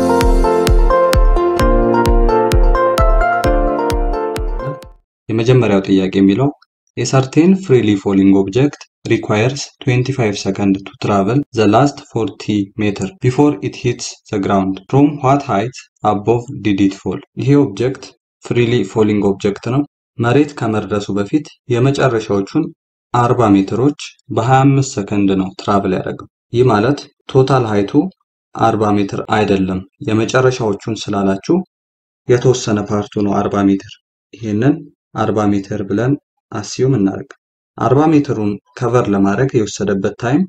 የመጀመሪያው ጥያቄ የሚለው የሰርቴን ፍሪሊ ፎሊንግ ኦብጀክት ሪኳየርስ 25 ሰከንድ ቱ ትራቨል ዘ ላስት 40 ሜትር ቢፎር ኢት ሂትስ ዘ ግራውንድ ፍሮም ዋት ሃይት አቦቭ ዲድ ኢት ፎል። ይሄ ኦብጀክት ፍሪሊ ፎሊንግ ኦብጀክት ነው። መሬት ከመድረሱ በፊት የመጨረሻዎቹን 40 ሜትሮች በ25 ሰከንድ ነው ትራቭል ያደረገው። ይህ ማለት ቶታል ሃይቱ 40 ሜትር አይደለም። የመጨረሻዎቹን ስላላችሁ የተወሰነ ፓርቱ ነው 40 ሜትር። ይሄንን 40 ሜትር ብለን አስዩም እናደርግ። 40 ሜትሩን ከቨር ለማድረግ የወሰደበት ታይም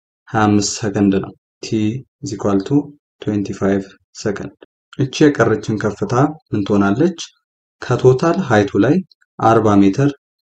25 ሰከንድ ነው። ቲ ኢኳል ቱ 25 ሰከንድ። እቺ የቀረችን ከፍታ ምን ትሆናለች? ከቶታል ሃይቱ ላይ 40 ሜትር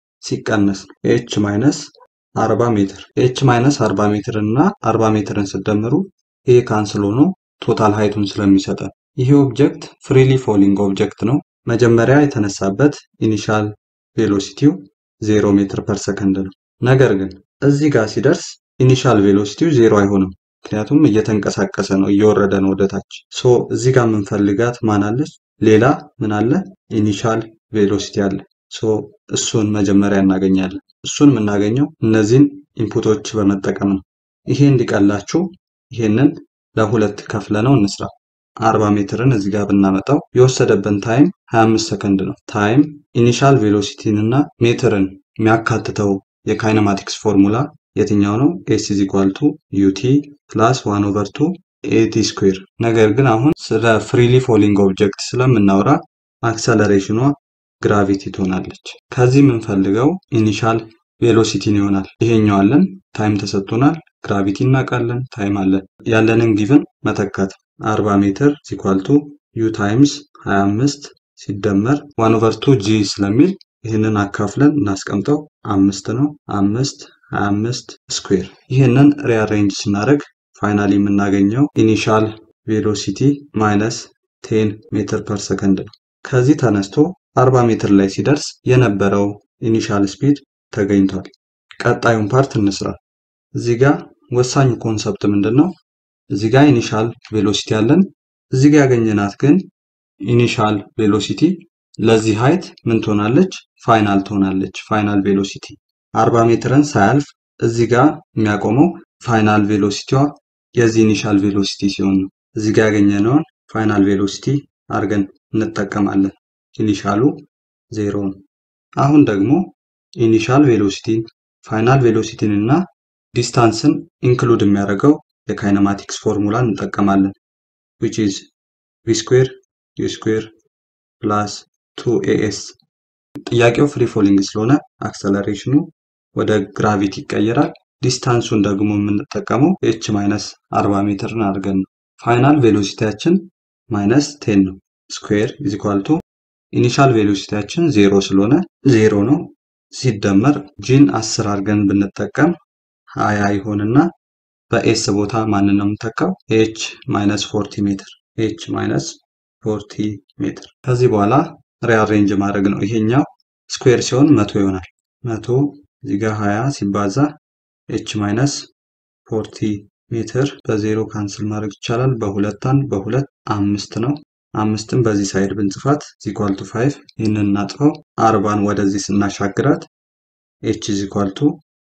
ሲቀነስ ነው። ኤች ማይነስ 40 ሜትር ኤች ማይነስ 40 ሜትር እና 40 ሜትርን ስደምሩ ይሄ ካንስል ሆኖ ቶታል ሃይቱን ስለሚሰጠን ይሄ ኦብጀክት ፍሪሊ ፎሊንግ ኦብጀክት ነው። መጀመሪያ የተነሳበት ኢኒሻል ቬሎሲቲው 0 ሜትር ፐር ሰከንድ ነው። ነገር ግን እዚህ ጋር ሲደርስ ኢኒሻል ቬሎሲቲው ዜሮ አይሆንም። ምክንያቱም እየተንቀሳቀሰ ነው፣ እየወረደ ነው ወደታች። ሶ እዚህ ጋር የምንፈልጋት ማን አለች? ሌላ ምን አለ? ኢኒሻል ቬሎሲቲ አለ። ሶ እሱን መጀመሪያ እናገኛለን። እሱን የምናገኘው እነዚህን ኢንፑቶች በመጠቀም ነው። ይሄ እንዲቀላችሁ ይሄንን ለሁለት ከፍለ ነው እንስራ። 40 ሜትርን እዚህ ጋር ብናመጣው የወሰደብን ታይም 25 ሰከንድ ነው። ታይም ኢኒሻል ቬሎሲቲን እና ሜትርን የሚያካትተው የካይነማቲክስ ፎርሙላ የትኛው ነው? ኤስ ኢዝ ኢኳል ቱ ዩቲ ፕላስ ዋን ኦቨር ቱ ኤቲ ስኩዌር። ነገር ግን አሁን ስለ ፍሪሊ ፎሊንግ ኦብጀክት ስለምናወራ አክሰለሬሽኗ ግራቪቲ ትሆናለች። ከዚህ የምንፈልገው ኢኒሻል ቬሎሲቲን ይሆናል። ይሄኛው አለን፣ ታይም ተሰጥቶናል፣ ግራቪቲ እናውቃለን፣ ታይም አለን። ያለንን ጊቭን መተካት 40 ሜትር ሲኳል ቱ ዩ ታይምስ 25 ሲደመር ዋን ኦቨር ቱ ጂ ስለሚል ይህንን አካፍለን እናስቀምጠው አምስት ነው። አምስት 25 ስኩዌር። ይህንን ሪአሬንጅ ስናደርግ ፋይናሊ የምናገኘው ኢኒሻል ቬሎሲቲ ማይነስ 10 ሜትር ፐር ሰከንድ ነው። ከዚህ ተነስቶ 40 ሜትር ላይ ሲደርስ የነበረው ኢኒሻል ስፒድ ተገኝቷል። ቀጣዩን ፓርት እንስራ። እዚህ ጋር ወሳኙ ኮንሰፕት ምንድን ነው? እዚህ ጋር ኢኒሻል ቬሎሲቲ አለን። እዚህ ጋር ያገኘናት ግን ኢኒሻል ቬሎሲቲ ለዚህ ሃይት ምን ትሆናለች? ፋይናል ትሆናለች። ፋይናል ቬሎሲቲ 40 ሜትርን ሳያልፍ እዚህ ጋር የሚያቆመው ፋይናል ቬሎሲቲዋ የዚህ ኢኒሻል ቬሎሲቲ ሲሆን ነው። እዚህ ጋር ያገኘነውን ፋይናል ቬሎሲቲ አድርገን እንጠቀማለን። ኢኒሻሉ ዜሮ ነው። አሁን ደግሞ ኢኒሻል ቬሎሲቲን ፋይናል ቬሎሲቲን እና ዲስታንስን ኢንክሉድ የሚያደርገው የካይነማቲክስ ፎርሙላ እንጠቀማለን which is v square u square ፕላስ 2as ጥያቄው ፍሪ ፎሊንግ ስለሆነ አክሰለሬሽኑ ወደ ግራቪቲ ይቀየራል። ዲስታንሱን ደግሞ የምንጠቀመው ኤች ማይነስ 40 ሜትርን አድርገን ነው። ፋይናል ቬሎሲቲያችን ማይነስ 10 ነው። ስኩዌር ኢዝ ኢኳል ቱ ኢኒሻል ቬሎሲቲያችን ዜሮ ስለሆነ ዜሮ ነው ሲደመር ጂን 10 አድርገን ብንጠቀም 20 ይሆንና በኤስ ቦታ ማንን ነው የምንተካው? ኤች ማይነስ 40 ሜትር ኤች ማይነስ 40 ሜትር። ከዚህ በኋላ ሪአሬንጅ ማድረግ ነው። ይሄኛው ስኩዌር ሲሆን መቶ ይሆናል። መቶ እዚህ ጋር 20 ሲባዛ ኤች ማይነስ 40 ሜትር በዜሮ ካንስል ማድረግ ይቻላል። በሁለት አንድ በሁለት አምስት ነው። አምስትን በዚህ ሳይድ ብንጽፋት ዚኳል ቱ ፋይቭ ይህንን እናጥፈው። አርባን ወደዚህ ስናሻግራት ኤች ዚኳል ቱ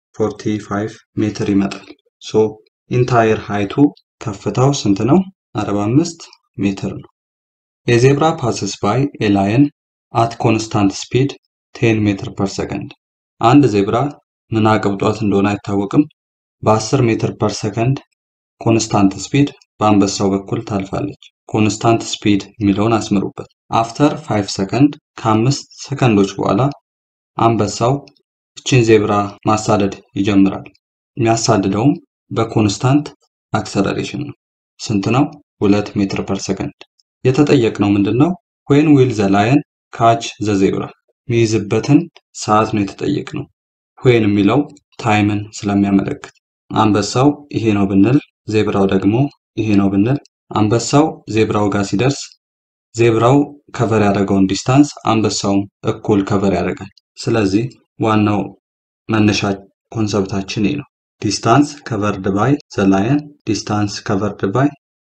45 ሜትር ይመጣል። ሶ ኢንታየር ሃይቱ ከፍታው ስንት ነው? 45 ሜትር ነው። የዜብራ ፓስስ ባይ ኤ ላየን አት ኮንስታንት ስፒድ 10 ሜትር ፐር ሰከንድ። አንድ ዜብራ ምን አቅብጧት እንደሆነ አይታወቅም። በ10 ሜትር ፐር ሰከንድ ኮንስታንት ስፒድ በአንበሳው በኩል ታልፋለች። ኮንስታንት ስፒድ የሚለውን አስምሩበት። አፍተር 5 ሰከንድ ከአምስት ሰከንዶች በኋላ አንበሳው እችን ዜብራ ማሳደድ ይጀምራል። የሚያሳድደውም በኮንስታንት አክሰለሬሽን ነው። ስንት ነው? ሁለት ሜትር ፐር ሰከንድ። የተጠየቅነው ምንድን ነው? ዌን ዊል ዘ ላየን ካች ዘ ዜብራ የሚይዝበትን ሰዓት ነው የተጠየቅነው። ዌን የሚለው ታይምን ስለሚያመለክት አንበሳው ይሄ ነው ብንል፣ ዜብራው ደግሞ ይሄ ነው ብንል፣ አንበሳው ዜብራው ጋር ሲደርስ ዜብራው ከቨር ያደረገውን ዲስታንስ አንበሳውም እኩል ከቨር ያደርጋል። ስለዚህ ዋናው መነሻ ኮንሰፕታችን ይህ ነው። ዲስታንስ ከቨርድ ባይ ዘ ላየን ዲስታንስ ከቨርድ ባይ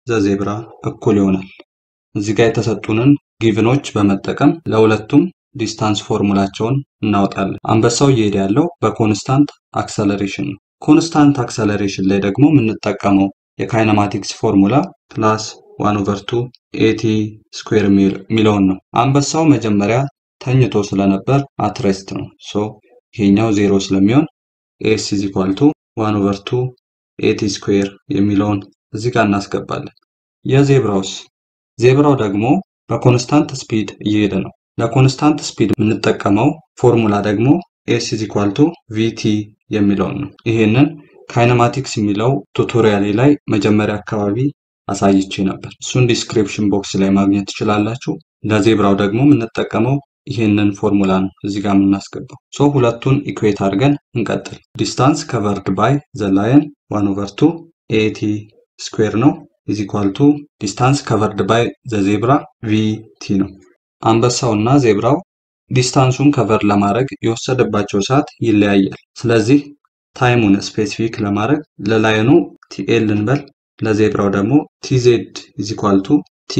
ዘዜብራ እኩል ይሆናል። እዚህ ጋር የተሰጡንን ጊቭኖች በመጠቀም ለሁለቱም ዲስታንስ ፎርሙላቸውን እናወጣለን። አንበሳው እየሄደ ያለው በኮንስታንት አክሰለሬሽን ነው። ኮንስታንት አክሰለሬሽን ላይ ደግሞ የምንጠቀመው የካይነማቲክስ ፎርሙላ ፕላስ ዋን ኦቨር ቱ ኤቲ ስኩዌር የሚለውን ነው። አንበሳው መጀመሪያ ተኝቶ ስለነበር አትሬስት ነው። ሶ ይሄኛው ዜሮ ስለሚሆን ኤስ ኢዝ ኢኳል ቱ ዋን ኦቨር ቱ ኤቲ ስኩዌር የሚለውን እዚህ ጋር እናስገባለን። የዜብራውስ ዜብራው ደግሞ በኮንስታንት ስፒድ እየሄደ ነው። ለኮንስታንት ስፒድ የምንጠቀመው ፎርሙላ ደግሞ ኤስ ኢዝ ኢኳል ቱ ቪቲ የሚለውን ነው። ይሄንን ካይነማቲክስ የሚለው ቱቶሪያሌ ላይ መጀመሪያ አካባቢ አሳይቼ ነበር። እሱን ዲስክሪፕሽን ቦክስ ላይ ማግኘት ትችላላችሁ። ለዜብራው ደግሞ የምንጠቀመው ይሄንን ፎርሙላ ነው እዚህ ጋር የምናስገባው። ሶ ሁለቱን ኢኩዌት አድርገን እንቀጥል። ዲስታንስ ከቨርድ ባይ ዘ ላየን ዋን ኦቨር ቱ ኤቲ ስኩዌር ነው ኢዝ ኢኳል ቱ ዲስታንስ ከቨርድ ባይ ዘ ዜብራ ቪቲ ነው። አንበሳው እና ዜብራው ዲስታንሱን ከቨር ለማድረግ የወሰደባቸው ሰዓት ይለያያል። ስለዚህ ታይሙን ስፔሲፊክ ለማድረግ ለላየኑ ቲኤል እንበል፣ ለዜብራው ደግሞ ቲዜድ ኢዝ ኢኳል ቱ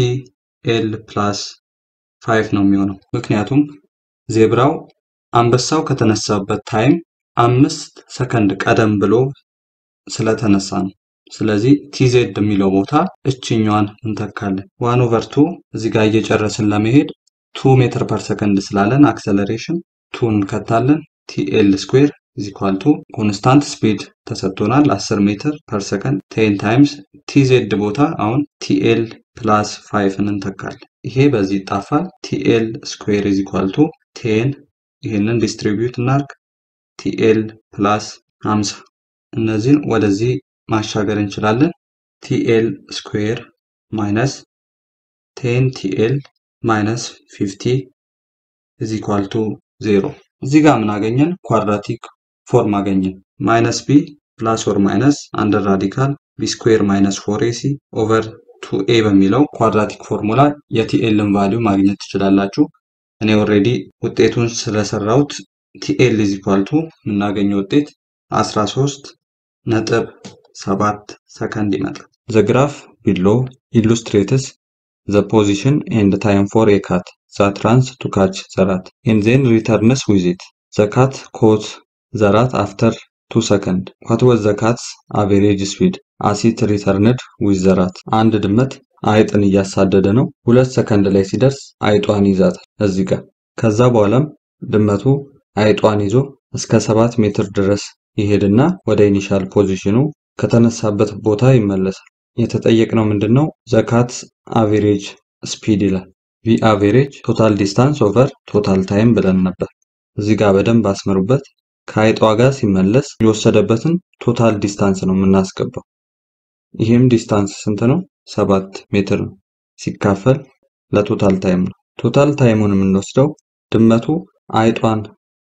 ቲኤል ፕላስ ፋይቭ ነው የሚሆነው። ምክንያቱም ዜብራው አንበሳው ከተነሳበት ታይም አምስት ሰከንድ ቀደም ብሎ ስለተነሳ ነው። ስለዚህ ቲዜድ የሚለው ቦታ እችኛዋን እንተካለን። ዋን ኦቨር ቱ እዚህ ጋር እየጨረስን ለመሄድ ቱ ሜትር ፐር ሰከንድ ስላለን አክሰለሬሽን ቱ እንከታለን። ቲኤል ስኩዌር ኢዝ ኢኳል ቱ ኮንስታንት ስፒድ ተሰጥቶናል 10 ሜትር ፐር ሰከንድ ቴን ታይምስ ቲዜድ ቦታ አሁን ቲኤል ፕላስ ፋይቭን እንተካለን። ይሄ በዚህ ይጣፋል። ቲኤል ስኩዌር ኢዝ ኢኳል ቱ ቴን ይህንን ዲስትሪቢዩት እናርግ ቲኤል ፕላስ 50 እነዚህን ወደዚህ ማሻገር እንችላለን። ቲኤል ስኩዌር ማይነስ ቴን ቲኤል ማይነስ 50 ኢዝ ኢኳል ቱ ዜሮ። እዚህ ጋር ምን አገኘን? ኳድራቲክ ፎርም አገኘን። ማይነስ ቢ ፕላስ ኦር ማይነስ አንደር ራዲካል ቢ ስኩዌር ማይነስ ፎር ኤሲ ኦቨር ቱ ኤ በሚለው ኳድራቲክ ፎርሙላ የቲኤልን ቫሊዩ ማግኘት ትችላላችሁ። እኔ ኦልሬዲ ውጤቱን ስለሰራሁት ቲኤል ኢዝ ኢኳል ቱ የምናገኘው ውጤት 13 ነጥብ 7 ሰከንድ ይመጣል። ዘ ግራፍ ቢሎ ኢሉስትሬትስ the position and time for a cat that runs to catch the rat and then returns with it. The cat caught the rat after 2 seconds. What was the cat's average speed as it returned with the rat? አንድ ድመት አይጥን እያሳደደ ነው። ሁለት ሰከንድ ላይ ሲደርስ አይጧን ይዛታል እዚህ ጋር። ከዛ በኋላም ድመቱ አይጧን ይዞ እስከ ሰባት ሜትር ድረስ ይሄድና ወደ ኢኒሻል ፖዚሽኑ ከተነሳበት ቦታ ይመለሳል። የተጠየቅነው ምንድን ነው? ዘካት አቬሬጅ ስፒድ ይላል። ቪ አቬሬጅ ቶታል ዲስታንስ ኦቨር ቶታል ታይም ብለን ነበር። እዚህ ጋር በደንብ አስምሩበት። ከአይጧ ጋር ሲመለስ የወሰደበትን ቶታል ዲስታንስ ነው የምናስገባው። ይህም ዲስታንስ ስንት ነው? ሰባት ሜትር ነው ሲካፈል ለቶታል ታይም ነው። ቶታል ታይሙን የምንወስደው ድመቱ አይጧን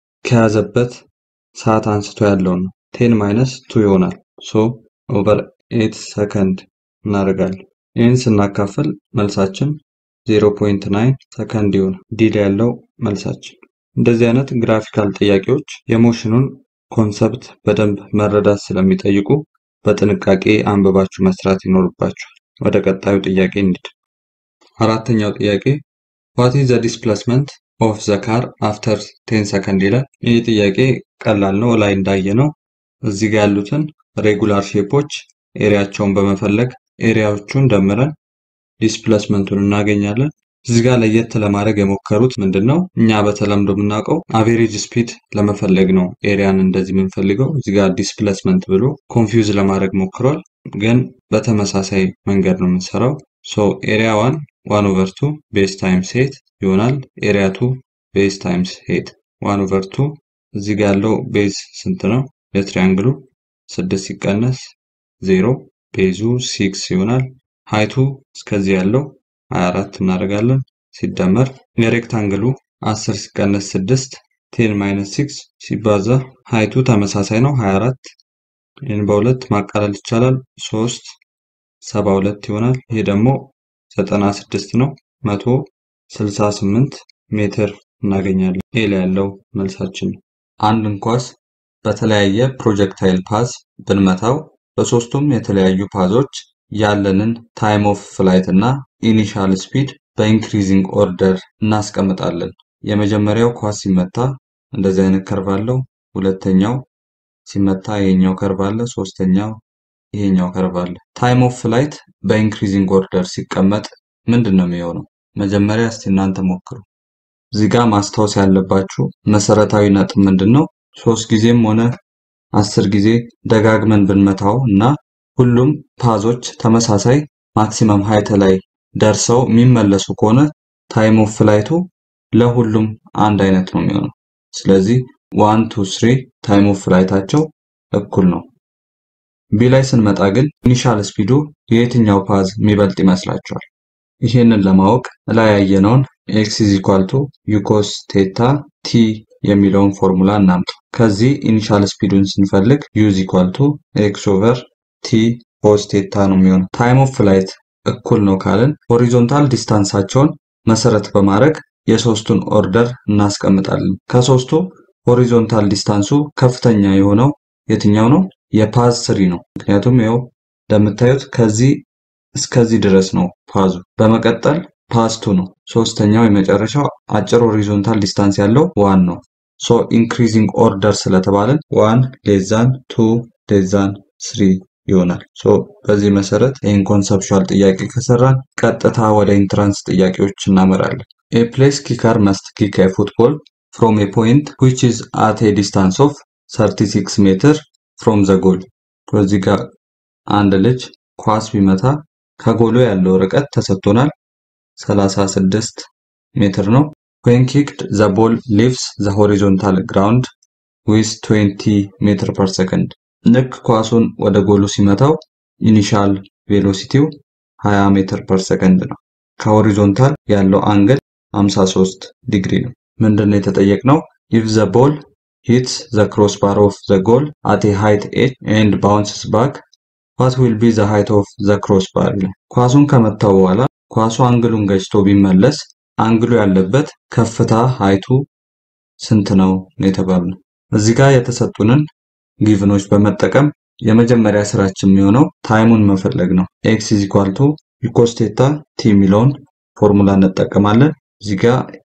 ከያዘበት ሰዓት አንስቶ ያለውን ነው። ቴን ማይነስ ቱ ይሆናል። ሶ ኦቨር ኤት ሰከንድ እናደርጋለን። ይህን ስናካፍል መልሳችን 0.9 ሰከንድ ይሆናል። ዲል ያለው መልሳችን። እንደዚህ አይነት ግራፊካል ጥያቄዎች የሞሽኑን ኮንሰፕት በደንብ መረዳት ስለሚጠይቁ በጥንቃቄ አንብባችሁ መስራት ይኖርባችኋል። ወደ ቀጣዩ ጥያቄ እንሂድ። አራተኛው ጥያቄ ዋት ኢዝ ዘ ዲስፕሌስመንት ኦፍ ዘ ካር አፍተር 10 ሰከንድ ይላል። ይህ ጥያቄ ቀላል ነው። ላይ እንዳየ ነው እዚህ ጋር ያሉትን ሬጉላር ሼፖች ኤሪያቸውን በመፈለግ ኤሪያዎቹን ደምረን ዲስፕሌስመንቱን እናገኛለን። እዚህ ጋር ለየት ለማድረግ የሞከሩት ምንድን ነው? እኛ በተለምዶ የምናውቀው አቬሬጅ ስፒድ ለመፈለግ ነው ኤሪያን እንደዚህ የምንፈልገው። እዚህ ጋር ዲስፕሌስመንት ብሎ ኮንፊውዝ ለማድረግ ሞክሯል። ግን በተመሳሳይ መንገድ ነው የምንሰራው። ሶ ኤሪያ ዋን ዋን ኦቨር ቱ ቤዝ ታይምስ ሄት ይሆናል። ኤሪያ ቱ ቤዝ ታይምስ ሄት ዋን ኦቨር ቱ እዚህ ጋር ያለው ቤዝ ስንት ነው? የትሪያንግሉ ስድስት ሲቀነስ ዜሮ ቤዙ ሲክስ ይሆናል። ሃይቱ እስከዚህ ያለው 24 እናደርጋለን ሲደመር የሬክታንግሉ 10 ሲቀነስ 6 ቴን ማይነስ 6 ሲባዛ ሃይቱ ተመሳሳይ ነው 24 ይህን በሁለት ማቃለል ይቻላል 3 72 ይሆናል። ይሄ ደግሞ 96 ነው 168 ሜትር እናገኛለን። ይሄ ላይ ያለው መልሳችን ነው። አንድን ኳስ በተለያየ ፕሮጀክታይል ፓዝ ብንመታው በሶስቱም የተለያዩ ፓዞች ያለንን ታይም ኦፍ ፍላይት እና ኢኒሻል ስፒድ በኢንክሪዚንግ ኦርደር እናስቀምጣለን። የመጀመሪያው ኳስ ሲመታ እንደዚህ አይነት ከርቭ አለው። ሁለተኛው ሲመታ ይሄኛው ከርቭ አለ። ሶስተኛው ይሄኛው ከርቭ አለ። ታይም ኦፍ ፍላይት በኢንክሪዚንግ ኦርደር ሲቀመጥ ምንድን ነው የሚሆነው? መጀመሪያ እስቲ እናንተ ሞክሩ። እዚህ ጋር ማስታወስ ያለባችሁ መሰረታዊ ነጥብ ምንድን ነው? ሶስት ጊዜም ሆነ አስር ጊዜ ደጋግመን ብንመታው እና ሁሉም ፓዞች ተመሳሳይ ማክሲመም ሀይት ላይ ደርሰው የሚመለሱ ከሆነ ታይም ኦፍ ፍላይቱ ለሁሉም አንድ አይነት ነው የሚሆነው። ስለዚህ ዋን ቱ ስሪ ታይም ኦፍ ፍላይታቸው እኩል ነው። ቢ ላይ ስንመጣ ግን ኢኒሻል ስፒዱ የየትኛው ፓዝ የሚበልጥ ይመስላችኋል? ይህንን ለማወቅ ላይ ያየነውን ኤክስ ኢዝ ኢኳል ቱ ዩኮስ ቴታ ቲ የሚለውን ፎርሙላ እናምጣ። ከዚህ ኢኒሻል ስፒዱን ስንፈልግ ዩ ኢዝ ኢኳል ቱ ኤክስ ኦቨር ቲ ኮስ ቴታ ነው የሚሆነው። ታይም ኦፍ ፍላይት እኩል ነው ካልን ሆሪዞንታል ዲስታንሳቸውን መሰረት በማድረግ የሶስቱን ኦርደር እናስቀምጣለን። ከሶስቱ ሆሪዞንታል ዲስታንሱ ከፍተኛ የሆነው የትኛው ነው? የፓዝ ስሪ ነው። ምክንያቱም ይኸው እንደምታዩት ከዚህ እስከዚህ ድረስ ነው ፓዙ። በመቀጠል ፓዝ ቱ ነው። ሶስተኛው የመጨረሻው አጭር ሆሪዞንታል ዲስታንስ ያለው ዋን ነው። ሶ ኢንክሪዚንግ ኦርደር ስለተባለን ዋን ሌዛን ቱ ሌዛን ስሪ ይሆናል። ሶ በዚህ መሰረት ይህን ኮንሰፕቹዋል ጥያቄ ከሰራን ቀጥታ ወደ ኢንትራንስ ጥያቄዎች እናመራለን። ኤ ፕሌስ ኪከር መስት ኪክ ኤ ፉትቦል ፍሮም ኤ ፖይንት ዊች ኢዝ አት ኤ ዲስታንስ ኦፍ 36 ሜትር ፍሮም ዘ ጎል። በዚህ ጋር አንድ ልጅ ኳስ ቢመታ ከጎሉ ያለው ርቀት ተሰጥቶናል 36 ሜትር ነው። ዌን ኪክድ ዘ ቦል ሊቭስ ዘ ሆሪዞንታል ግራውንድ ዊዝ 20 ሜትር ፐር ሰከንድ ልክ ኳሱን ወደ ጎሉ ሲመታው ኢኒሻል ቬሎሲቲው 20 ሜትር ፐር ሰከንድ ነው። ከሆሪዞንታል ያለው አንግል 53 ዲግሪ ነው። ምንድን ነው የተጠየቅነው? ኢፍ ዘ ቦል ሂትስ ዘ ክሮስ ባር ኦፍ ዘ ጎል አት ኤ ሃይት ኤች ኤንድ ባውንስስ ባክ ዋት ዊል ቢ ዘ ሃይት ኦፍ ዘ ክሮስ ባር ይላል። ኳሱን ከመታው በኋላ ኳሱ አንግሉን ገጭቶ ቢመለስ አንግሉ ያለበት ከፍታ ሃይቱ ስንት ነው የተባልነው። እዚህ ጋር የተሰጡንን ጊቭኖች በመጠቀም የመጀመሪያ ስራችን የሚሆነው ታይሙን መፈለግ ነው። ኤክስ ኢዝ ኢኳል ቱ ዩኮስቴታ ቲ የሚለውን ፎርሙላ እንጠቀማለን። እዚህ ጋር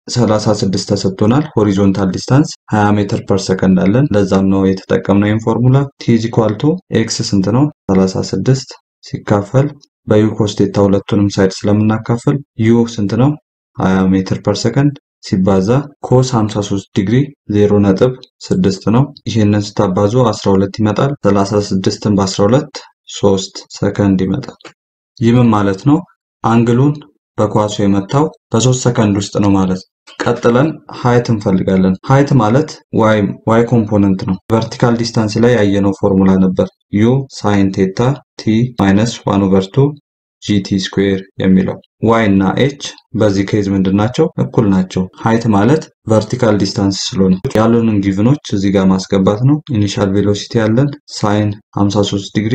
36 ተሰጥቶናል። ሆሪዞንታል ዲስታንስ 20 ሜትር ፐር ሰከንድ አለን። ለዛም ነው የተጠቀምነው ይህን ፎርሙላ። ቲ ኢዝ ኢኳል ቱ ኤክስ ስንት ነው? 36 ሲካፈል በዩኮስቴታ ሁለቱንም ሳይድ ስለምናካፍል ዩ ስንት ነው? 20 ሜትር ፐር ሰከንድ ሲባዛ ኮስ 53 ዲግሪ 0 ነጥብ 6 ነው። ይህንን ስታባዙ 12 ይመጣል። 36ን በ12 3 ሰከንድ ይመጣል። ይህም ማለት ነው አንግሉን በኳሱ የመታው በሶስት ሰከንድ ውስጥ ነው ማለት ነው። ቀጥለን ሀይት እንፈልጋለን። ሀይት ማለት ዋይ ዋይ ኮምፖነንት ነው። ቨርቲካል ዲስታንስ ላይ ያየነው ፎርሙላ ነበር ዩ ሳይን ቴታ ቲ ማይነስ ዋን ኦቨር ቱ ጂቲ ስኩዌር የሚለው ዋይ እና ኤች በዚህ ኬዝ ምንድን ናቸው? እኩል ናቸው። ሀይት ማለት ቨርቲካል ዲስታንስ ስለሆነ ያሉንን ጊቭኖች እዚህ ጋር ማስገባት ነው። ኢኒሻል ቬሎሲቲ ያለን ሳይን 53 ዲግሪ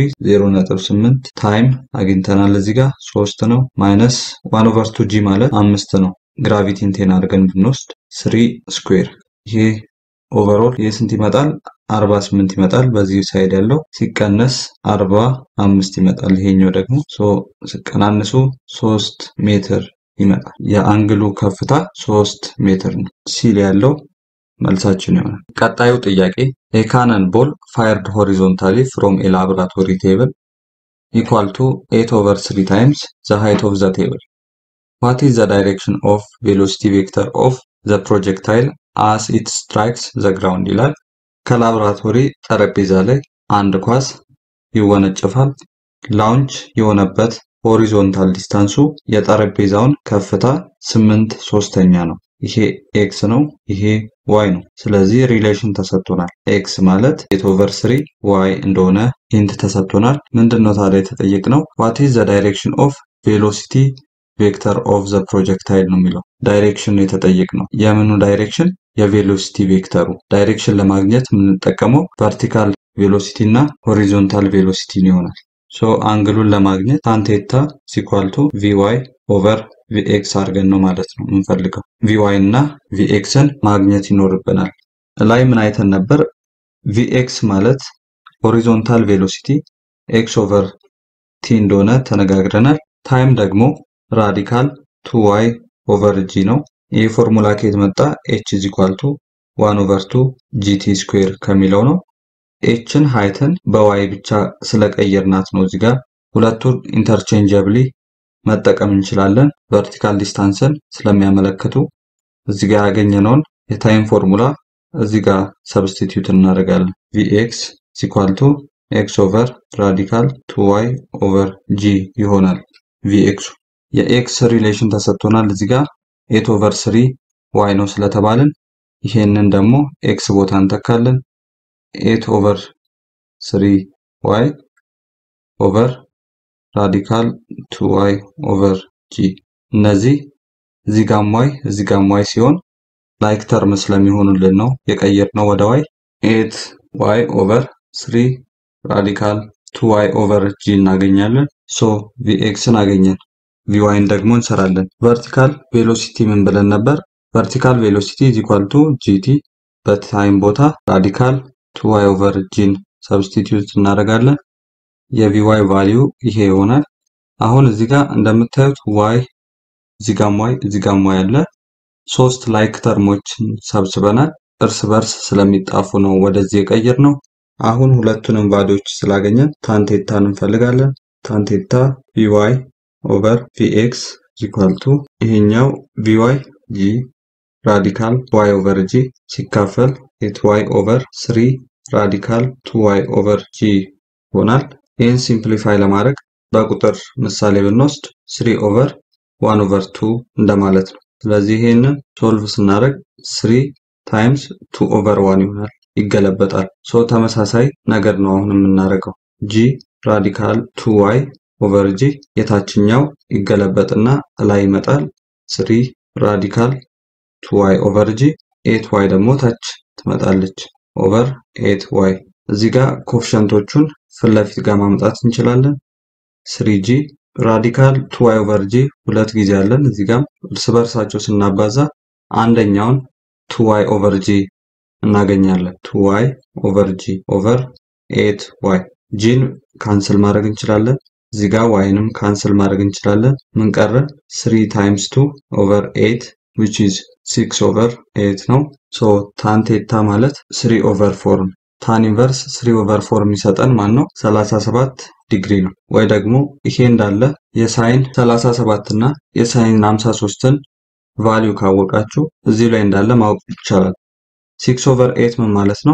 0.8 ታይም አግኝተናል። እዚህ ጋር ሶስት ነው። ማይነስ ዋን ኦቨር ቱ ጂ ማለት አምስት ነው። ግራቪቲን ቴን አድርገን ብንወስድ ስሪ ስኩዌር ይሄ ኦቨርኦል ይህ ስንት ይመጣል? 48 ይመጣል። በዚህ ሳይድ ያለው ሲቀነስ 45 ይመጣል። ይሄኛው ደግሞ ሲቀናንሱ 3 ሜትር ይመጣል። የአንግሉ ከፍታ 3 ሜትር ነው ሲል ያለው መልሳችን ይሆናል። ቀጣዩ ጥያቄ የካነን ቦል ፋየርድ ሆሪዞንታሊ ፍሮም ኤ ላቦራቶሪ ቴብል ኢኳል ቱ 8 ኦቨር 3 ታይምስ ዘ ሃይት ኦፍ ዘ ቴብል ዋት ኢዝ ዘ ዳይሬክሽን ኦፍ ቬሎሲቲ ቬክተር ኦፍ ዘ ፕሮጀክታይል አስ ኢት ስትራይክስ ዘ ግራውንድ ይላል። ከላቦራቶሪ ጠረጴዛ ላይ አንድ ኳስ ይወነጨፋል። ላውንች የሆነበት ሆሪዞንታል ዲስታንሱ የጠረጴዛውን ከፍታ ስምንት ሶስተኛ ነው። ይሄ ኤክስ ነው፣ ይሄ ዋይ ነው። ስለዚህ ሪሌሽን ተሰጥቶናል። ኤክስ ማለት ኤት ኦቨር ስሪ ዋይ እንደሆነ ሂንት ተሰጥቶናል። ምንድን ነው ታዲያ የተጠየቅነው? ዋት ኢዝ ዘ ዳይሬክሽን ኦፍ ቬሎሲቲ ቬክተር ኦፍ ዘ ፕሮጀክታይል ነው የሚለው ዳይሬክሽን ነው የተጠየቅነው። የምኑ ዳይሬክሽን? የቬሎሲቲ ቬክተሩ ዳይሬክሽን ለማግኘት የምንጠቀመው ቨርቲካል ቬሎሲቲ እና ሆሪዞንታል ቬሎሲቲን ይሆናል። ሶ አንግሉን ለማግኘት ታንቴታ ሲኳልቱ ቪዋይ ኦቨር ቪኤክስ አድርገን ነው ማለት ነው የምንፈልገው። ቪዋይ እና ቪኤክስን ማግኘት ይኖርብናል። ላይ ምን አይተን ነበር? ቪኤክስ ማለት ሆሪዞንታል ቬሎሲቲ ኤክስ ኦቨር ቲ እንደሆነ ተነጋግረናል። ታይም ደግሞ ራዲካል ቱ ዋይ ኦቨር ጂ ነው። ይህ ፎርሙላ ከየት መጣ? ኤች ኢዝ ኢኳል ቱ ዋን ኦቨር ቱ ጂቲ ስኩዌር ከሚለው ነው። ኤችን ሃይትን በዋይ ብቻ ስለቀየርናት ነው እዚህ ጋር ሁለቱን ኢንተርቼንጀብሊ መጠቀም እንችላለን። ቨርቲካል ዲስታንስን ስለሚያመለክቱ እዚህ ጋር ያገኘነውን የታይም ፎርሙላ እዚህ ጋር ሰብስቲትዩት እናደርጋለን። ቪኤክስ ኢኳል ቱ ኤክስ ኦቨር ራዲካል ቱ ዋይ ኦቨር ጂ ይሆናል። ቪኤክሱ የኤክስ ሪሌሽን ተሰጥቶናል እዚህ ጋር ኤት ኦቨር ስሪ ዋይ ነው ስለተባልን ይሄንን ደግሞ ኤክስ ቦታ እንተካለን። ኤት ኦቨር ስሪ ዋይ ኦቨር ራዲካል ቱ ዋይ ኦቨር ጂ እነዚህ እዚህ ጋም ዋይ እዚህ ጋም ዋይ ሲሆን ላይክ ተርም ስለሚሆኑልን ነው የቀየርነው ወደ ዋይ ኤት ዋይ ኦቨር ስሪ ራዲካል ቱ ዋይ ኦቨር ጂ እናገኛለን። ሶ ቪኤክስን አገኘን። ቪዋይን ደግሞ እንሰራለን። ቨርቲካል ቬሎሲቲ ምን ብለን ነበር? ቨርቲካል ቬሎሲቲ ኢዝ ኢኳል ቱ ጂቲ በታይም ቦታ ራዲካል ቱ ዋይ ኦቨር ጂን ሰብስቲትዩት እናደርጋለን። የቪዋይ ቫሊዩ ይሄ ይሆናል። አሁን እዚህ ጋር እንደምታዩት ዋይ እዚህ ጋም ዋይ እዚህ ጋም ዋይ አለ። ሶስት ላይክ ተርሞችን ሰብስበናል። እርስ በርስ ስለሚጣፉ ነው ወደዚህ የቀየር ነው። አሁን ሁለቱንም ቫሊዎች ስላገኘን ታንቴታን እንፈልጋለን። ታንቴታ ቪዋይ ኦቨር ቪኤክስ ኢኳል ቱ ይሄኛው ቪዋይ ጂ ራዲካል ዋይ ኦቨር ጂ ሲካፈል ኤት ዋይ ኦቨር ስሪ ራዲካል ቱ ዋይ ኦቨር ጂ ይሆናል። ይህን ሲምፕሊፋይ ለማድረግ በቁጥር ምሳሌ ብንወስድ ስሪ ኦቨር ዋን ኦቨር ቱ እንደማለት ነው። ስለዚህ ይሄንን ሶልቭ ስናደርግ ስሪ ታይምስ ቱ ኦቨር ዋን ይሆናል፣ ይገለበጣል። ሶ ተመሳሳይ ነገር ነው አሁን የምናደርገው ጂ ራዲካል ቱ ዋይ ኦቨር ጂ የታችኛው ይገለበጥና ላይ ይመጣል። ስሪ ራዲካል ቱ ዋይ ኦቨር ጂ ኤት ዋይ ደግሞ ታች ትመጣለች ኦቨር ኤት ዋይ። እዚህ ጋር ኮፍሸንቶቹን ፊት ለፊት ጋር ማምጣት እንችላለን። ስሪ ጂ ራዲካል ቱ ዋይ ኦቨር ጂ ሁለት ጊዜ አለን። እዚህ ጋር እርስ በርሳቸው ስናባዛ አንደኛውን ቱ ዋይ ኦቨር ጂ እናገኛለን። ቱ ዋይ ኦቨር ጂ ኦቨር ኤት ዋይ ጂን ካንስል ማድረግ እንችላለን። እዚህ ጋር ዋይንም ካንስል ማድረግ እንችላለን። ምን ቀረ? ስሪ ታይምስ ቱ ኦቨር ኤት ዊች ኢዝ ሲክስ ኦቨር ኤት ነው። ሶ ታን ቴታ ማለት ስሪ ኦቨር ፎር ነው። ታን ኢንቨርስ ስሪ ኦቨር ፎር የሚሰጠን ማን ነው? 37 ዲግሪ ነው። ወይ ደግሞ ይሄ እንዳለ የሳይን 37 እና የሳይን 53ን ቫሊዩ ካወቃችሁ እዚህ ላይ እንዳለ ማወቅ ይቻላል። ሲክስ ኦቨር ኤት ምን ማለት ነው?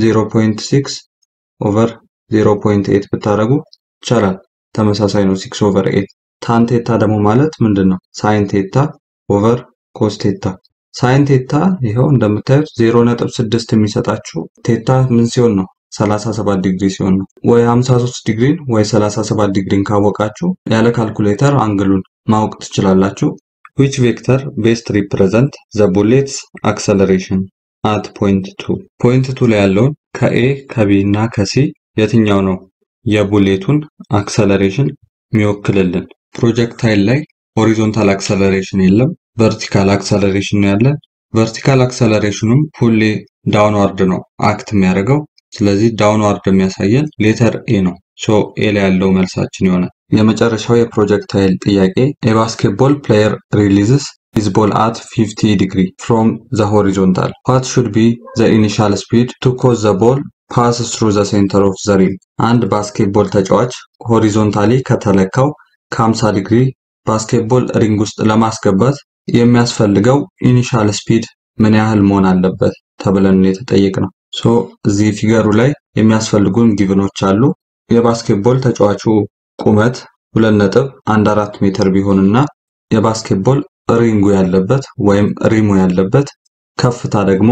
0.6 ኦቨር 0.8 ብታደርጉ ይቻላል። ተመሳሳይ ነው። ሲክስ ኦቨር ኤት ታን ቴታ ደግሞ ማለት ምንድን ነው? ሳይን ቴታ ኦቨር ኮስ ቴታ። ሳይን ቴታ ይኸው እንደምታዩት 0.6 የሚሰጣችሁ ቴታ ምን ሲሆን ነው? 37 ዲግሪ ሲሆን ነው። ወይ 53 ዲግሪን ወይ 37 ዲግሪን ካወቃችሁ ያለ ካልኩሌተር አንግሉን ማወቅ ትችላላችሁ። which vector best represent the bullet's acceleration at point 2 ፖይንት 2 ላይ ያለውን ከኤ ከቢ እና ከሲ የትኛው ነው የቡሌቱን አክሰለሬሽን የሚወክልልን? ፕሮጀክታይል ላይ ሆሪዞንታል አክሰለሬሽን የለም፣ ቨርቲካል አክሰለሬሽን ነው ያለን። ቨርቲካል አክሰለሬሽኑም ሁሌ ዳውንዋርድ ነው አክት የሚያደርገው። ስለዚህ ዳውንዋርድ የሚያሳየን ሌተር ኤ ነው። ሶ ኤ ላይ ያለው መልሳችን ይሆናል። የመጨረሻው የፕሮጀክታይል ጥያቄ የባስኬትቦል ፕሌየር ሪሊዝስ ሂዝ ቦል አት 50 ዲግሪ ፍሮም ዘ ሆሪዞንታል ዋት ሹድ ቢ ዘ ኢኒሻል ስፒድ ቱ ኮዝ ዘ ቦል ፓስ ትሩ ዘ ሴንተር ኦፍ ዘ ሪም። አንድ ባስኬትቦል ተጫዋች ሆሪዞንታሊ ከተለካው ከ50 ዲግሪ ባስኬትቦል ሪንግ ውስጥ ለማስገባት የሚያስፈልገው ኢኒሻል ስፒድ ምን ያህል መሆን አለበት ተብለን የተጠየቅ ነው። ሶ እዚህ ፊገሩ ላይ የሚያስፈልጉን ጊቭኖች አሉ። የባስኬትቦል ተጫዋቹ ቁመት ሁለት ነጥብ አንድ አራት ሜትር ቢሆንና የባስኬትቦል ሪንጉ ያለበት ወይም ሪሙ ያለበት ከፍታ ደግሞ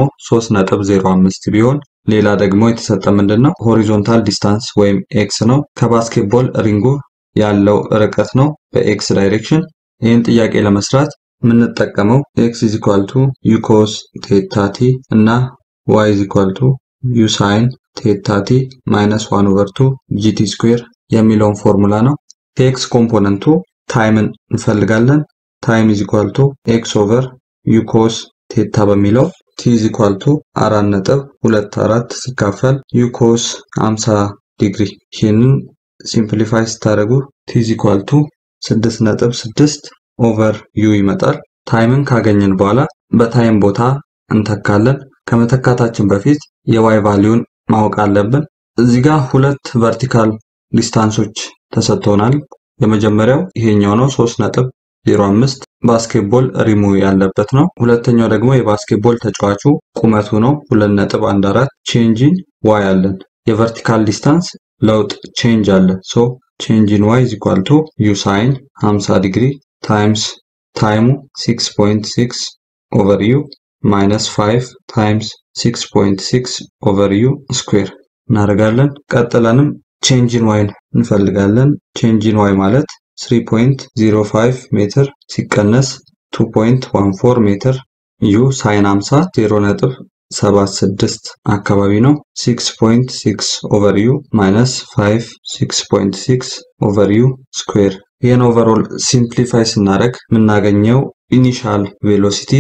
3.05 ቢሆን ሌላ ደግሞ የተሰጠ ምንድን ነው ሆሪዞንታል ዲስታንስ ወይም ኤክስ ነው። ከባስኬትቦል ሪንጉ ያለው ርቀት ነው በኤክስ ዳይሬክሽን። ይህን ጥያቄ ለመስራት የምንጠቀመው ኤክስ ኢዝ ኢኳል ቱ ዩ ኮስ ቴታ ቲ እና ዋይ ኢዝ ኢኳል ቱ ዩ ሳይን ቴታ ቲ ማይነስ ዋን ኦቨር ቱ ጂቲ ስኩዌር የሚለውን ፎርሙላ ነው። ከኤክስ ኮምፖነንቱ ታይምን እንፈልጋለን። ታይም ኢዝ ኢኳል ቱ ኤክስ ኦቨር ዩ ኮስ ቴታ በሚለው ቲ ኢዝ ኢኳል ቱ አራት ነጥብ ሁለት አራት ሲካፈል ዩ ኮስ 50 ዲግሪ ይህንን ሲምፕሊፋይ ስታደርጉ ቲ ኢዝ ኢኳል ቱ 6.6 ኦቨር ዩ ይመጣል። ታይምን ካገኘን በኋላ በታይም ቦታ እንተካለን። ከመተካታችን በፊት የዋይ ቫሊዩን ማወቅ አለብን። እዚህ ጋር ሁለት ቨርቲካል ዲስታንሶች ተሰጥቶናል። የመጀመሪያው ይሄኛው ነው 3.05 ባስኬትቦል ሪሙ ያለበት ነው። ሁለተኛው ደግሞ የባስኬትቦል ተጫዋቹ ቁመቱ ነው 2.14 ቼንጂን ዋይ አለን። የቨርቲካል ዲስታንስ ለውጥ ቼንጅ አለ። ሶ ቼንጂን ዋይ ኢዝ ኢኳል ቱ ዩ ሳይን 50 ዲግሪ ታይምስ ታይሙ 6.6 ኦቨር ዩ ማይነስ 5 ታይምስ 6.6 ኦቨር ዩ ስኩዌር እናደርጋለን። ቀጥለንም ቼንጂን ዋይን እንፈልጋለን። ቼንጂን ዋይ ማለት 3.05 ሜትር ሲቀነስ 2.14 ሜትር ዩ ሳይን 50 0.76 አካባቢ ነው። 6.6 ኦቨር ዩ ማይነስ 5 6.6 ኦቨር ዩ ስኩዌር ይህን ኦቨርኦል ሲምፕሊፋይ ስናደርግ የምናገኘው ኢኒሻል ቬሎሲቲ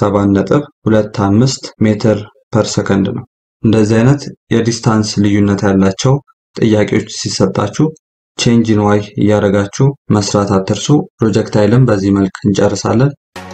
7.25 ሜትር ፐር ሰከንድ ነው። እንደዚህ አይነት የዲስታንስ ልዩነት ያላቸው ጥያቄዎች ሲሰጣችሁ ቼንጅን ዋይ እያደረጋችሁ መስራት አትርሱ። ፕሮጀክታይልን በዚህ መልክ እንጨርሳለን።